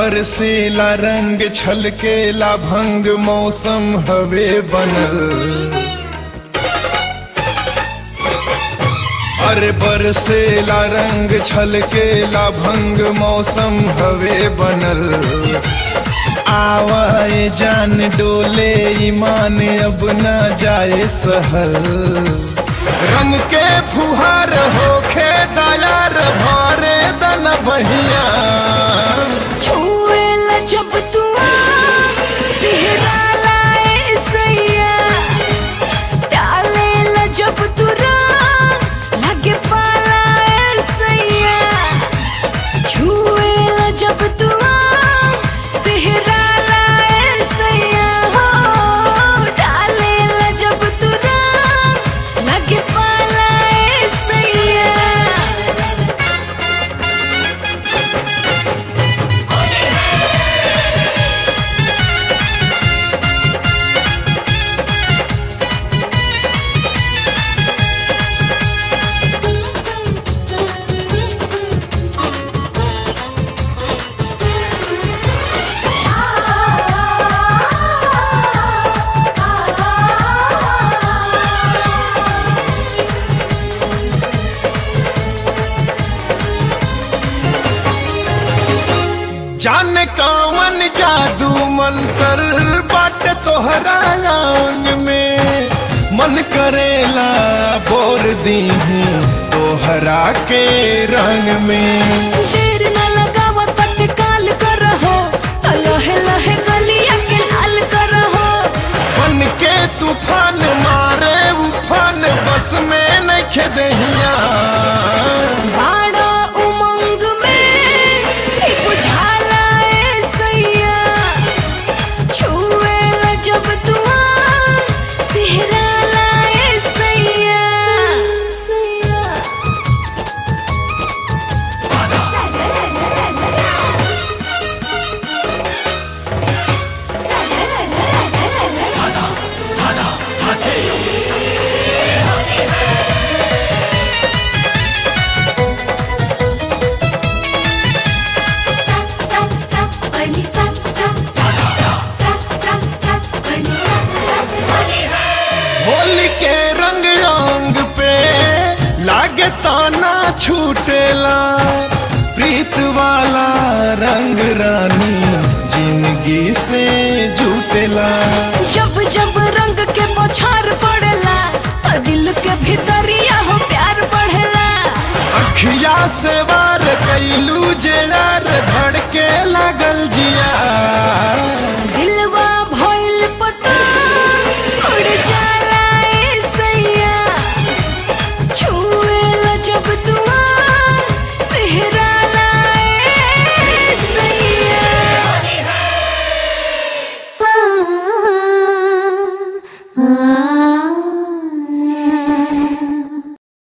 बरसेला रंग छलकेला भंग मौसम हवे बनल अरे बरसेला रंग छलकेला भंग मौसम हवे बनल आवाए जान डोले ईमान अब न जाए सहल रंग के फुहार होखे दयार भरे दन बहिया छुएला जब तू सिहरा लाए सैया डालेला जब तू रंग लगे पालाए सैया छुएला जब तू सिहरा लाए सैया हो डालेला जब तू रंग लगे पालाए सैया जाने कौन जादू मंतर बाट तोहरा अंग में मन करेला बोर दी तोहरा के रंग में देर न लगावा तत्काल करहो त लहे लहे गलिया के लाल करहो बन के तूफान मारे उफान बस में नखे दहिया बाड़ा उमंग में ही बुझाला ए सैया छुएला जब तू सिहरा लाए सैया सैया होली के रंग रंग पे लागे ताना छूटेला प्रीत वाला रंग रानी जिंदगी से जुटेला जब जब रंग के बौछार पड़ेला त दिल के भीतरिया हो प्यार बढ़ेला अखिया से वार कैलू जेलार धड़के लग